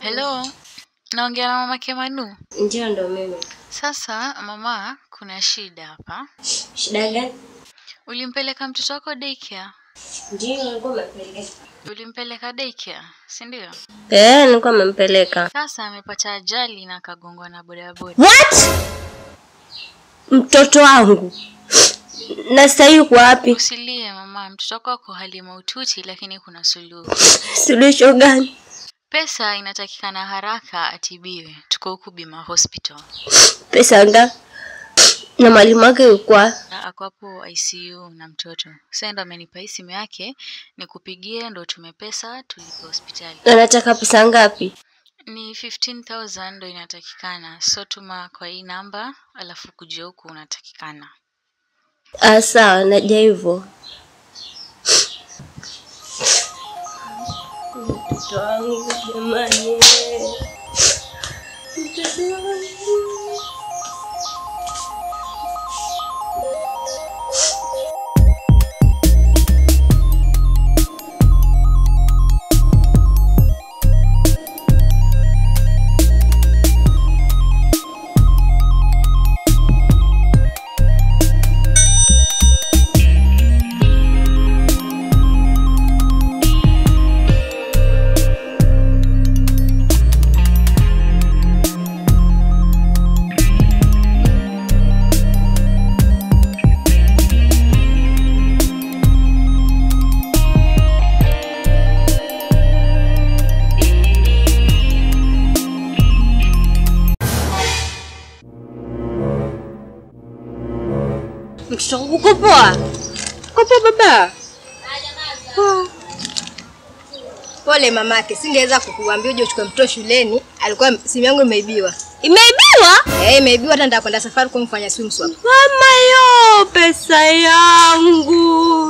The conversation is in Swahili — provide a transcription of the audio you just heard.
Hello, naongea na mama Kemanu. Ndio, ndo mimi. Sasa mama, kuna shida hapa. Shida gani? Ulimpeleka mtoto wako daycare? Ndio, nilikuwa nimempeleka. Ulimpeleka daycare, si ndio? Eh, nilikuwa nimempeleka. Sasa amepata ajali na akagongwa na bodaboda. What? Mtoto wangu na sasa yuko wapi? Usilie mama, mtoto wako ako hali mahututi, lakini kuna suluhu. Suluhisho gani? Pesa inatakikana haraka atibiwe. Tuko huku Bima Hospital. Pesa ngapi? Na mwalimu wake yuko wapi? Na Ako hapo ICU na mtoto. Sasa ndo amenipa hii simu yake nikupigie, ndo tume pesa tulipe hospitali. Anataka pesa ngapi? Ni 15,000 ndo inatakikana, so tuma kwa hii namba, alafu kuja huku unatakikana. Ah, sawa, naja hivyo. Mtoto wangu jamani, mtoto wangu. Mtoto wangu uko poa? Uko poa baba? Pole mamake, singeweza kukuambia uje uchukue mtoto shuleni. Alikuwa simu yangu imeibiwa. Imeibiwa? Eh, imeibiwa hata nitakwenda safari kumfanya swim swap. Mama yo, pesa yangu